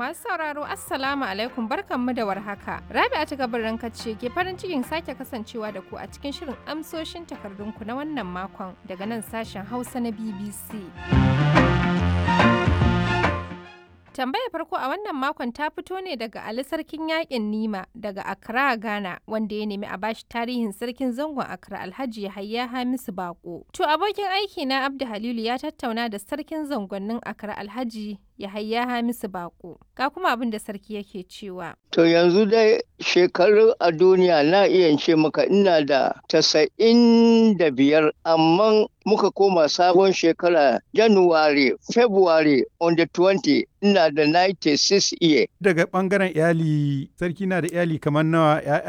Masu sauraro Assalamu alaikum barkanmu da warhaka. Rabi'a ta gabarin ce ke farin cikin sake kasancewa da ku a cikin shirin amsoshin takardunku na wannan makon daga nan sashen Hausa na BBC. Tambayar farko a wannan makon ta fito ne daga Ali Sarkin Yaƙin Nima daga Accra, Ghana, wanda ya nemi a bashi tarihin sarkin zangon Accra Alhaji Yahaya Hamisu Bako. To abokin aiki na Abdu Halilu ya tattauna da sarkin zangonnin Accra Alhaji Yahaya Hamisu Bako. Ga kuma abin da sarki yake cewa. To yanzu dai shekaru a duniya na iya ce maka ina da tasa'in da biyar amma muka koma sabon shekara January, February on the 20 ina da 96 year. Daga ɓangaren iyali, sarki na da iyali kamar nawa